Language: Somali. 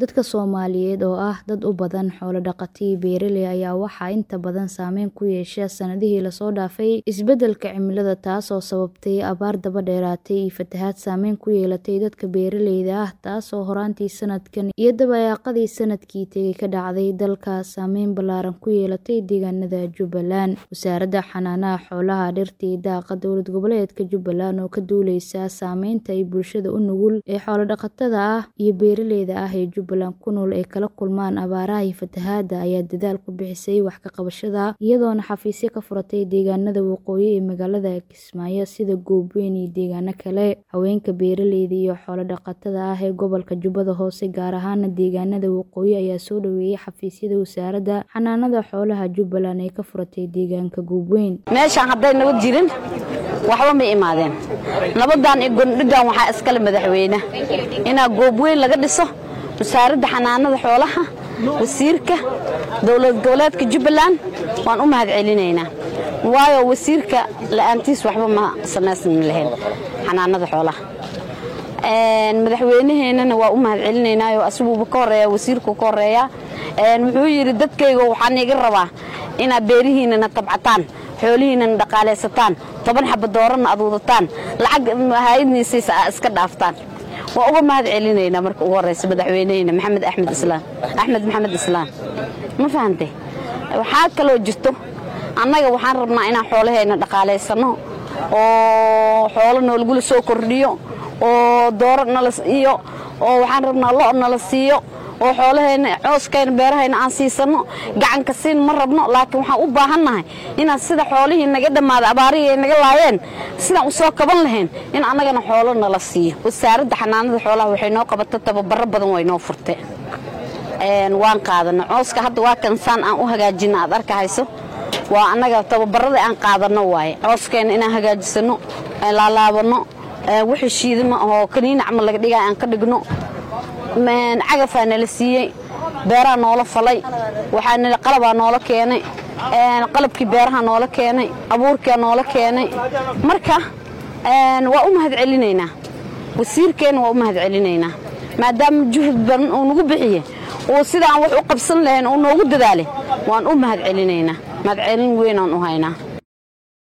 Dadka Soomaaliyeed oo ah dad u badan xoolo dhaqato iyo beeraley ayaa waxaa inta badan saameyn ku yeeshay sanadihii la soo dhaafay isbeddelka cimilada taasoo sababtay abaar daba dheeraatay iyo fatahaad saameyn ku yeelatay dadka beeraleyda ah taasoo horaantii sanadkan iyo dabayaaqadii sanadkii tegay ka dhacday dalka saameyn ballaaran ku yeelatay deegaanada Jubbaland. Wasaaradda Xanaanada Xoolaha, Dhirta iyo Daaqa Dowlad Goboleedka Jubbaland oo ka duuleysa saameynta ay bulshada u nugul ee xoolo dhaqatada ah iyo beeraleyda ah ee Jubbaland ku nool ay kala kulmaan abaaraha iyo fatahaadda ayaa dadaal ku bixisay wax ka qabashada iyadoona xafiisyo ka furatay deegaanada waqooyi ee magaalada Kismaayo sida Goobeyn iyo deegaano kale. Haweenka beeraleyda iyo xoolo dhaqatada ah ee gobolka Jubbada Hoose gaar ahaan deegaanada waqooyi ayaa soo dhaweeyay xafiisyada Wasaaradda Xanaanada Xoolaha Jubbaland ee ka furatay deegaanka Goobeyn. meeshaan hadday nabad jirin waxba ma imaadeen nabadan iyo gondhigan waxaa iskale madaxweyne inaa goobweyn laga dhiso wasaaradda xanaanada xoolaha wasiirka dowlad goboleedka jubbaland waan u mahad celinaynaa waayo wasiirka la'aantiis waxba ma samaysan lahayn xanaanada xoolaha madaxweynaheennana waa u mahad celinaynaayo asiguuba ka horeeya wasiirku ka horeeya wuxuu yidhi dadkayga waxaan iga rabaa inaad beerihiinana tabcataan xoolihiinana dhaqaalaysataan toban xaba doorana aad wadataan lacag hayadniisiisa aa iska dhaaftaan waa uga mahad celinaynaa marka ugu horeysa madaxweyneheyna maxamed axmed islaam axmed maxamed islaam ma fahantay waxaa kaloo jirto annaga waxaan rabnaa inaan xoolahayna dhaqaalaysanno oo xoolo noolgula soo kordhiyo oo dooro nala iyo oo waxaan rabnaa lo' nala siiyo oo xoolahayna cooskayna beerahayna aan siisanno gacanka siin ma rabno laakiin waxaan u baahannahay inaan sida xoolihii naga dhammaaday abaarihii ay naga laayeen sidaan u soo kaban lahayn in annagana xoolo nala siiyo wasaaradda xanaanada xoolaha waxay noo qabata tababaro badan way noo furte waan qaadano cooska hadda waa kansaan aan u hagaajina aad arkahayso waa annaga tababarada aan qaadanno waaye cooskeenna inaan hagaajisanno aan laalaabanno wixii shiidama oo kaniina camal laga dhigaya aan ka dhigno cagafaa nala siiyey beeraha noola falay waxaa qalabaa noola keenay qalabkii beeraha noola keenay abuurkaa noola keenay marka waa u mahad celinaynaa wasiirkeenna waa u mahad celinaynaa maadaama juhud badan uu nagu bixiye uu sidaan wax u qabsan lahayn uu noogu dadaalay waan u mahad celinaynaa mahad celin weynaan u haynaa